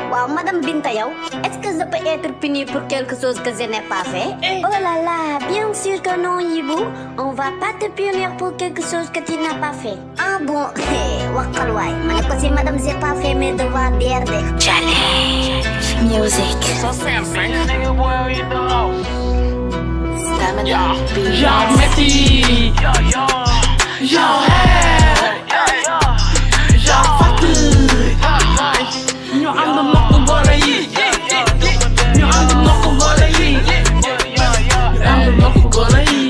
waaw madame Binta yow est-ce que je peux être punie pour quelque chose que je n'ai pas fait oh là là bien sûr que non Yibou on va pas te punir pour quelque chose que tu n'as pas fait ah bon waxal waay ma ne ko si madame j'ai pas fait mes devoirs d'hier de Challenge music. nigga boy in the house. Stamina Yeah, beats. yeah, Messi. Yeah, yeah. Yeah, hey. Yeah, yeah. Yeah, Fatu. Ñu ànd nokk boole yi. Ñu ànd nokk boole yi. Ñu ànd nokk boole yi.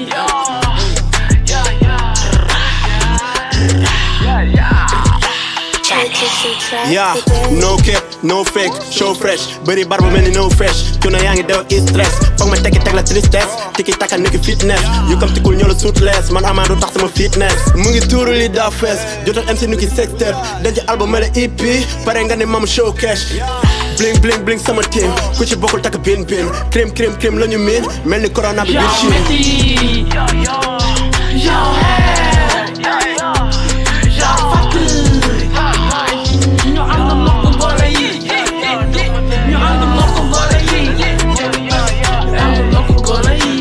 Yeah, no cap, no fake, show fresh bëri bar bu mel ni no fresh cuna yaa ngi dew is stress foog ma tekki teg la tristesse tiki taka niki fitness yu kam tikul ñoo la suutless man amaa du tax sama fitness mu ngi tuuru li daa fees jotal MC nu ki sexter denc album mel EP pare nga ne mam show cash bling bling bling sama team ku ci bokkul takk bin bin crème crème crème la ñu miin mel ni corona bi biir Yeah, Chine Messi. Yeah, yeah. Yeah, hey. Yeah, yeah. Yeah, Fatu. Ñu ànd nokk boole yi. Ñu ànd nokk boole yi. Ñu ànd nokk boole yi.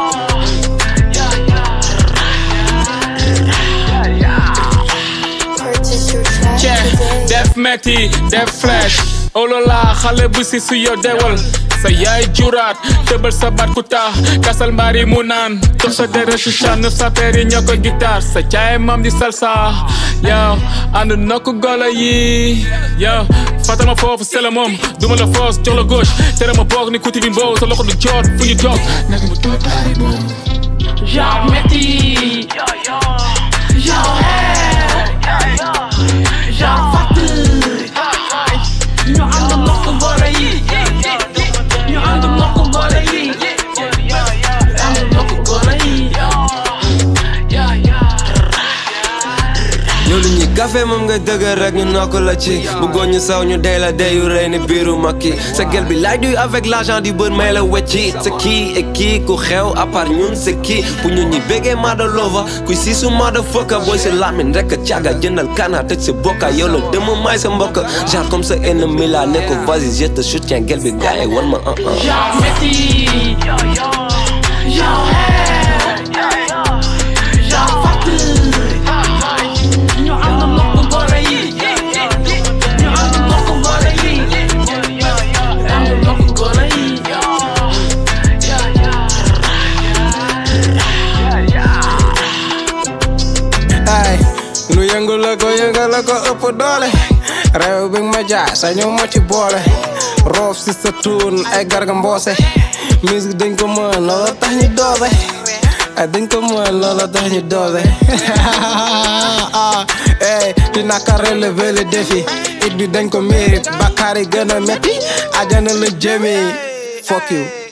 Purchase your track Yeah, today. def metti def flash olola xale bu si su yo dewal sa yaay juraat tëbal sa baat ku taax kasal mbaari mu naan tox sa dere si chan sa peer yi ñoo ko guitare sa caay mam di salsa yow ànd nokk golo yi yow fatal ma foofu sela moom duma la foos jox la gauche tere ma boog ni kuti bi mbow sa loxo du joot fu ñu toog nekk mu toog baari moom Yeah, Messi. Yeah, hey. Yeah, Fatu. Ñu ànd nokk boole yi. Ñu ànd nokk boole yi. Ñu ànd nokk boole yi. yow lu ñuy café moom nga dëgër rek ñu nokk la ci bëggoon ñu saw ñu dey la deyu rey ni biiru makki sa gel bi laaj duy avec l'argent du bër may la wecci sa kii et kii ku xew à part ñun c'est kii bu ñu ñi bégee mada lova kuy siisu mada fëkka booy si lamin rek a càgga jëndal kana tëj sa bokka yow la dema may sa mbokk genre comme sa ennemi la ne ko vas-y je te soutiens gel bi gaay wan ma un un Yeah, Messi. Yeah, hey. Yeah, Fatu. Ñu ànd nokk boole yi. Ñu ànd nokk boole yi. Ñu ànd nokk boole yi. ay nu yëngu la ko yëngal la ko ëpp doole réew bi ma jaay sa ñu ma ci boole roof si sa tuun ay garga mboose musique dañ ko mën loola tax ñu doose ay dañ ko mën loola tax ñu doose ey dina ka relever le défi it bi dañ ko mérite bakkaar yi gën a métti ajana la jëmi fuck you